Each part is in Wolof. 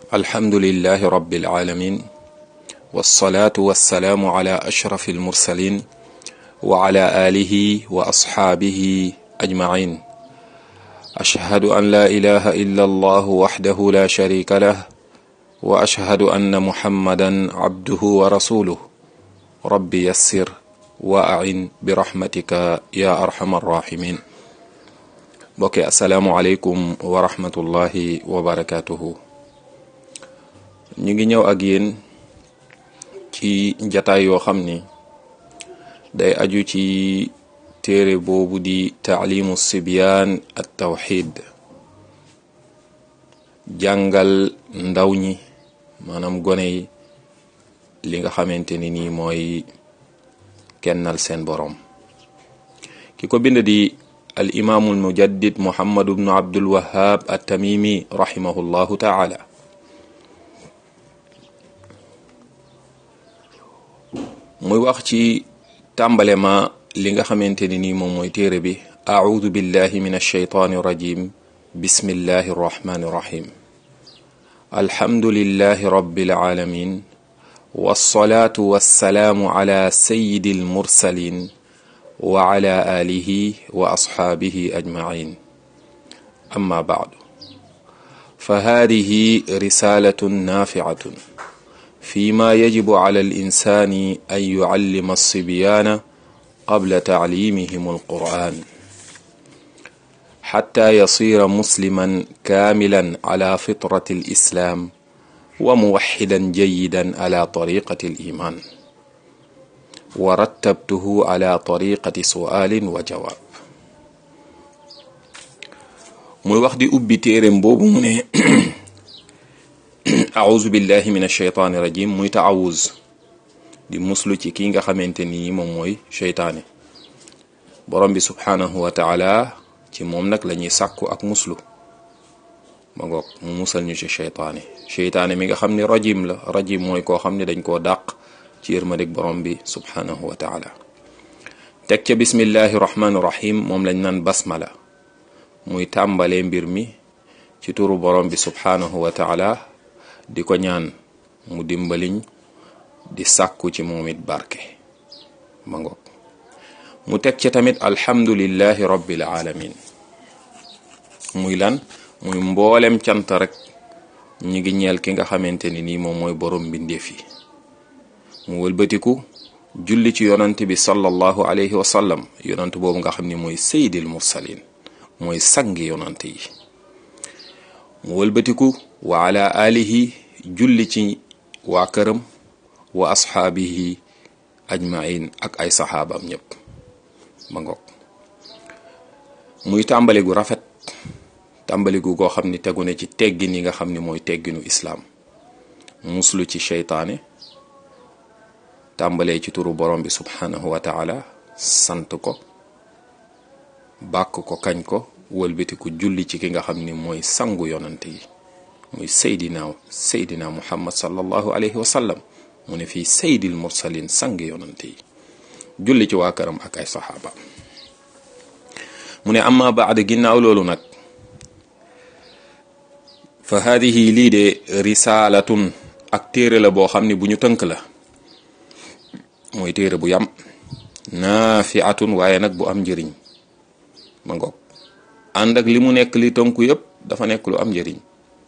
alhamdulilahi rabbil alamin wasalaatu wasalaamu ala ashrafi almursalin wa ala alihi wa asxaabihi ajmain ashhadu an la ilaha illa allah waxdahu la sharika lah wa ashhadu anna muhammadan abduhu wa rasuluh rabbi yassir wa ain bi rahmatika ya arhamar rahimin mbokki asalaamu aleykum wa rahmatullahi wa barakatuhu ñu ngi ñëw ak yéen ci jataay yoo xam ni day aju ci téere boobu di taalimu sibyaan at tawxid jàngal ndaw ñi maanaam gone yi li nga xamante ni nii mooy kennal seen boroom ki ko bind di al imaamul mujaddid muhammadu bnu abdul wahab at tamimi rahimahullahu taala muy wax ci tàmbale ma li nga xamante ni nii moom mooy téere bi audu billahi min alsheytaani irrajim bismillahi irrahmani irrahim alhamdulillahi rabbil alamin wassalaatu wassalaamu ala sayyidi almursalin wa ala alihi wa asxaabihi ajmain amma baadu fa haadihi risaalatun naafiatun فيما يجب على الإنسان أن يعلم الصبيان قبل تعليمهم القرآن حتى يصير مسلما كاملا على فطرة الإسلام وموحدا جيدا على طريقة الإيمان ورتبته على طريقة سؤال وجواب muy wax di ubbi téereem boobu mu ne auzu billahi min alcheytaani rajim muy taawuz di muslu ci kii nga xamante ni moom mooy cheytaane borom bi subhaanahu wa taala ci moom nag la ñuy sàkku ak muslu ma ngoog mu musal ñu ci cheytaane cheytaane mi nga xam ne rajim la rajim mooy koo xam ne dañ koo dàq ci yërmandik borom bi subhaanahu wa taala teg ca bismillahi rahmaani rahim moom lañ naan basmala muy tàmbalee mbir mi ci turu borom bi subhaanahu wa taala di ko ñaan mu dimbaliñ di sàkku ci moom it barke ma ngoog mu teg ci tamit alhamdulillahi rabbil alamin muy lan muy mboolem cant rek ñi ngi ñeel ki nga xamante ni nii moom mooy borom mbindeef yi mu wëlbatiku julli ci yonant bi sallallahu alayhi wa sallam yonant boobu nga xam ni mooy sayyidil mursalin mooy sangi yonant yi mu wëlbatiku wa ala alihi julli ci waa këram wa asxaabihi ajmain ak ay saxaabam ñëpp ma ngoog muy tàmbali gu rafet tàmbali gu goo xam ni tegu ne ci teggin yi nga xam ni mooy tegginu islaam muslu ci seytaane tàmbalee ci turu borom bi subhanahu wa taala sant ko bàkk ko kañ ko wëlbatiku julli ci ki nga xam ni mooy sangu yonante yi muy saydina saydina muhammad sallallahu alayhi wa sallam mu ne fii saydil mursalin sang yonante yi julli ci waa këram ak ay saxaaba mu ne amma baad ginnaaw loolu nag fa haadihi lii de risaalatun ak téere la boo xam ne bu ñu tënk la mooy téere bu yam naafiatun waaye nag bu am njëriñ ma ngoog ànd ak li mu nekk li tënku yépp dafa nekk lu am njëriñ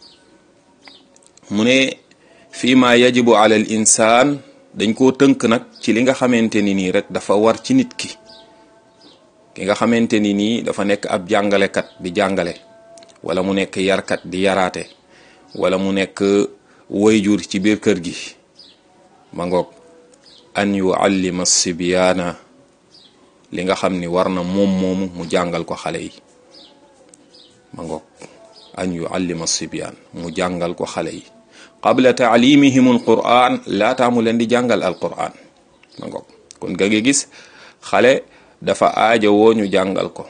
mu ne fii ma yajibu ala al insaan dañ koo tënk nag ci li nga xamante ni nii rek dafa war ci nit ki ki nga xamante ni nii dafa nekk ab jàngalekat di jàngale wala mu nekk yarkat di yaraate wala mu nekk wayjur ci biir kër gi ma ngoog an yuallima sibyaana li nga xam ni war na moom moomu mu jàngal ko xale yi ma ngoog an yuallima sibyaan mu jàngal ko xale yi qabla taalimihim alquran laataa mu leen di jàngal alquran ma ngoog kon ga ngi gis xale dafa aaja woo ñu jàngal ko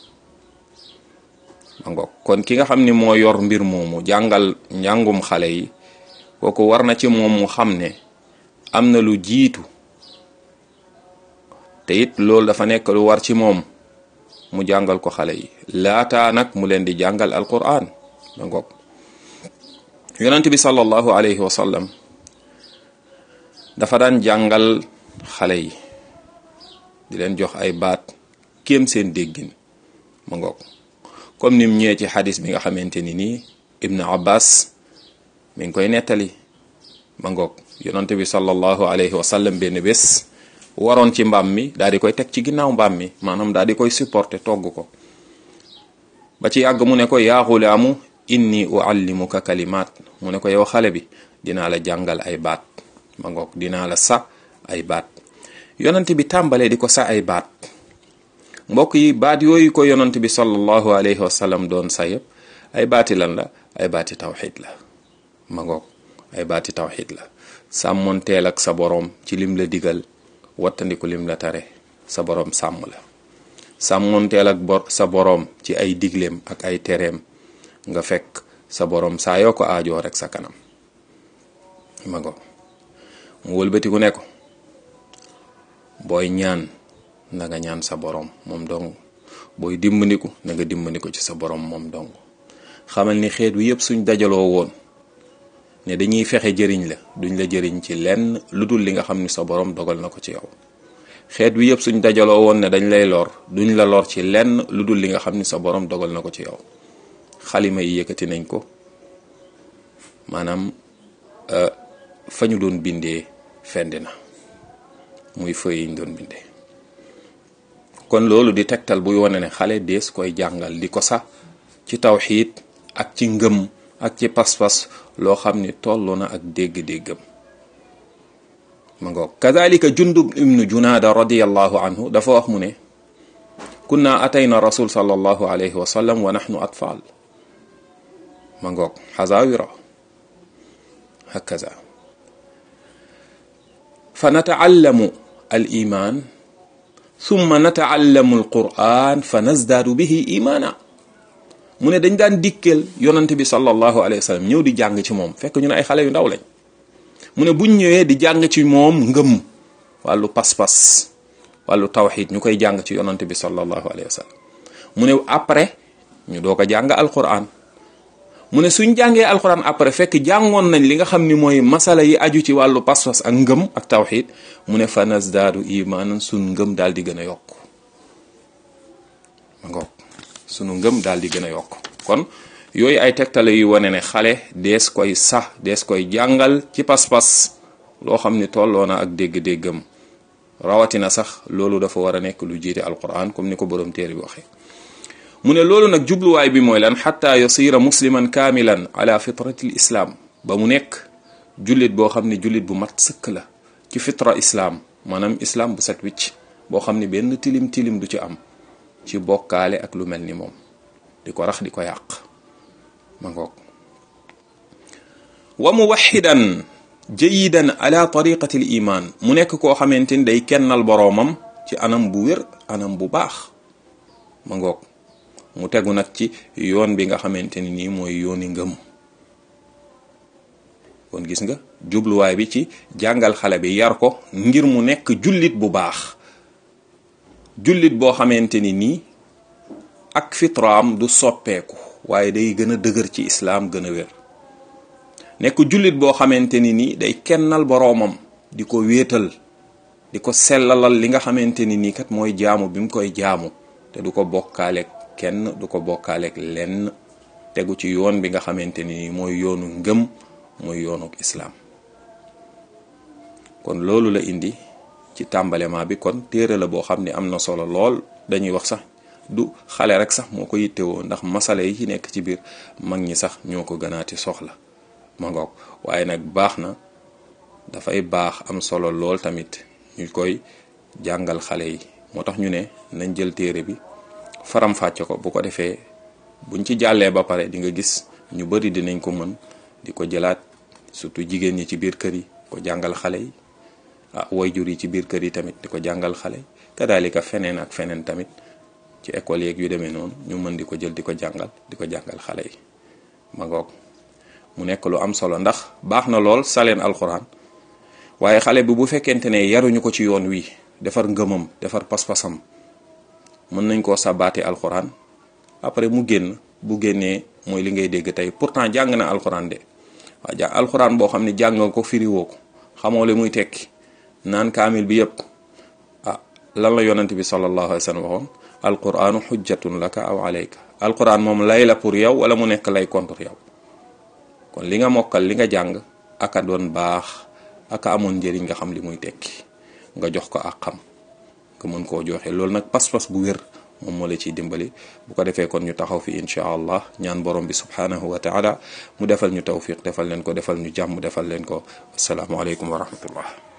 ma ngoog kon ki nga xam ni moo yor mbir moomu jàngal njàngum xale yi kooku war na ci moom mu xam ne am na lu jiitu te it loolu dafa nekk lu war ci moom mu jàngal ko xale yi laataa nag mu leen di jàngal alquran ma ngoog yonent bi sallallahu alayhi wa sallam dafa daan jàngal xale yi di leen jox ay baat kéem seen déggin ma ngoog comme nim ñëwee ci xadis bi nga xamante ni nii ibnu abbas mi ngi koy nettali ma ngoog yonent bi sallallahu alayhi wa sallam benn bés waroon ci mbaam mi daal di koy teg ci ginnaaw mbaam mi maanaam daal di koy supporter togg ko ba ci yàgg mu ne ko yaa xulaamu inni uallimuka kalimaat mu ne ko yow xale bi dinaa la jàngal ay baat ma ngoog dinaa la sa ay baat yonent bi tàmbalee di ko sa ay baat mbokk yi baat yooyu ko yonent bi sallallahu alayhi wa sallam doon sa yëpp ay baati lan la ay baati tawxid la ma ngoog ay baati tawxid la sàmmonteel ak sa boroom ci lim la digal wattandiku lim la tare sa boroom sàmm la sàmmonteel ak bor sa boroom ci ay digleem ak ay tereem nga fekk sa boroom saa yoo ko aajoo rek sa kanam ma ngoog mu wëlbatiku ne ko booy ñaan na nga ñaan sa boroom moom dong booy dimbandiku na nga dimbandiku ci sa boroom moom dong xamal ni xeet wi yëpp suñ dajaloo woon ne dañuy fexe jëriñ la duñ la jëriñ ci lenn lu dul li nga xam ni sa boroom dogal na ko ci yow xeet wi yëpp suñ dajaloo woon ne dañ lay lor duñ la lor ci lenn lu dul li nga xam ni sa boroom dogal na ko ci yow xalima yi yëkkati nañ ko maanaam fa ñu doon bindee fendi na muy fëy yi ñu doon bindee kon loolu di tegtal buy wane ne xale dees koy jàngal di ko sax ci tawxiid ak ci ngëm ak ci pas-pas loo xam ni tollu na ak dégg-déggam ma ngoog kadalika jundub ibnu junaada radiallahu anhu dafa wax mu ne kunna atayna rasul sallallahu alayhi wa sallam wa nahnu atfal ma ngoog xazawira hakaza fa nataallamu al iman summa nataallamu al quran fa nazdaadu bihi imana mu ne dañ daan dikkal yonante bi sallallahu alayhi wa sallam ñëw di jàng ci moom fekk ñu ne ay xale yu ndaw lañ mu ne buñ ñëwee di jàng ci moom ngëm wàllu pas-pas wàllu tawxid ñu koy jàng ci yonante bi sallallahu alayhi wa sallam mu ne après ñu doo ko jàng alquran mu ne suñ jàngee alquran après fekk jàngoon nañ li nga xam ni mooy masala yi aju ci wàllu pas-pas ak ngëm ak tawxid mu ne fa nazdaadu imaanan suñ ngëm daal di gën a yokk ma ngoog sunu ngëm daal di gën a yokk kon yooyu ay tegtale yu wane ne xale dees koy sax dees koy jàngal ci pas-pas loo xam ni tolloo na ak dégg-déggam rawatina sax loolu dafa war a nekk lu jiite alquran comme ni ko borom téere bi waxee mu ne loolu nag jubluwaay bi mooy lan xatta yasira musliman kaamilan ala fitrati l islaam ba mu nekk jullit boo xam ne jullit bu mat sëkk la ci fitra islaam maanaam islaam bu set wicc boo xam ne benn tilim tilim du ci am ci bokkaale ak lu mel ni moom di ko rax di ko yàq ma ngoog wa muwaxidan jayidan ala tariqati l iman mu nekk koo xamante ni day kennal boroomam ci anam bu wér anam bu baax ma ngoog mu tegu nag ci yoon bi nga xamante ni nii mooy yooni ngëm kon gis nga jubluwaay bi ci jàngal xale bi yar ko ngir mu nekk jullit bu baax jullit boo xamante ni nii ak fitraam du soppeeku waaye day gën a dëgër ci islaam gën a wér nekk jullit boo xamante ni nii day kennal boroomam di ko wéetal di ko sellalal li nga xamante ni nii kat mooy jaamu bi mu koy jaamu te du ko bokkaaleeg kenn du ko bokkaaleeg lenn tegu ci yoon bi nga xamante ni nii mooy yoonu ngëm mooy yoonu islaam kon loolu la indi ci tàmbalema bi kon téere la boo xam ne am na solo lool dañuy wax sax du xale rek sax moo ko yittewoo ndax masala yi ci nekk ci biir mag ñi sax ñoo ko gënaati soxla ma ngoog waaye nag baax na dafay baax am solo lool tamit ñu koy jàngal xale yi moo tax ñu ne nañ jël téere bi faram fàcce ko bu ko defee buñ ci jàllee ba pare di nga gis ñu bari dinañ ko mën di ko jëlaat surtout jigéen ñi ci biir kër yi ko jàngal xale yi ah wayjur yi ci biir kër yi tamit di ko jàngal xale yi kadaalika feneen ak feneen tamit ci école yeeg yu demee noonu ñu mën di ko jël di ko jàngal di ko jàngal xale yi ma ngoog mu nekk lu am solo ndax baax na lool saleen alxuraan waaye xale bi bu fekkente ne yaruñu ko ci yoon wi defar ngëmam defar pas-pasam mën nañ koo sabaati alxuraan après mu génn bu génnee mooy li ngay dégg tey pourtant jàng na alxuraan de waa ja alquran boo xam ne jàng nga ko firiwoo ko xamoo li muy tekki naan kaamil bi yëpp ah lan la yonent bi sallallahu alayhi wa sallam waxoon alquranu xujjatun laka aw alayka alquran moom lay la pour yow wala mu nekk lay contre yow kon li nga mokkal li nga jàng aka doon baax aka amoon njëriñ nga xam li muy tekki nga jox ko ak xam nga mën koo joxe loolu nag pas-pas bu wér moom moo la ciy dimbali bu ko defee kon ñu taxaw fi incha allah ñaan borom bi subhanahu wa taala mu defal ñu tawfiq defal leen ko defal ñu jàmm defal leen ko asalaamualeykum wa rahmatullah